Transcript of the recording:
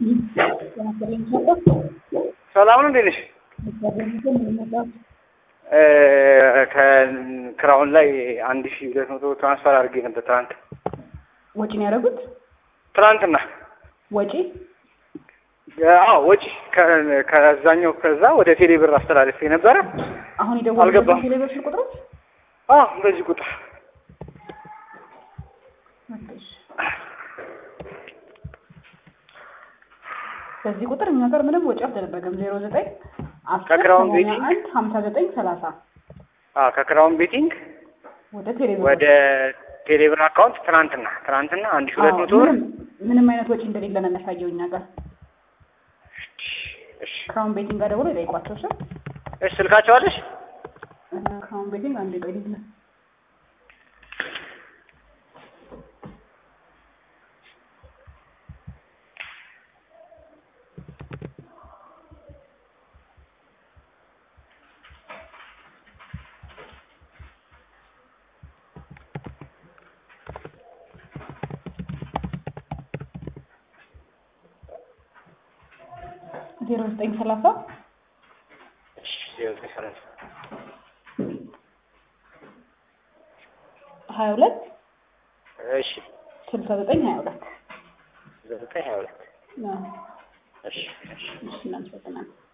ሰላም ነው። እንዴት ነሽ? ከክራውን ላይ አንድ ሺ ሁለት መቶ ትራንስፈር አድርጌ ነበር ትናንት ወጪ ነው ያደረጉት? ትናንትና። ወጪ አዎ ወጪ ከ- ከዛኛው ከዛ ወደ ቴሌ ብር አስተላልፌ ነበረ። አሁን የደወሉት አልገባም። ቴሌብር ቁጥሮች አዎ በዚህ ቁጥር በዚህ ቁጥር እኛ ጋር ምንም ወጪ አልተደረገም። ዜሮ ዘጠኝ አስር ከክራውን ሰማንያ ቤቲንግ? አንድ ሀምሳ ዘጠኝ ሰላሳ አዎ ከክራውን ቤቲንግ ወደ ቴሌብር ወደ ቴሌ ብር አካውንት ትናንትና ትናንትና አንድ ሺ ሁለት አዎ፣ መቶ ብር ምንም ምንም አይነት ወጪ እንደሌለ ነው የሚያሳየው እኛ ጋር። እሺ ክራውን ቤቲንግ ጋር ደውሎ ይጠይቋቸው። እሺ እሺ ስልካቸው አለሽ? እ፣ ክራውን ቤቲንግ አንድ ቆይ ልለ ዜሮ ዘጠኝ ሰላሳ እሺ ዜሮ ዘጠኝ ሰላሳ ሀያ ሁለት እሺ ስልሳ ዘጠኝ ሀያ ሁለት ዘጠኝ ሀያ ሁለት አዎ፣ እሺ እሺ እሺ እናመሰግናለን።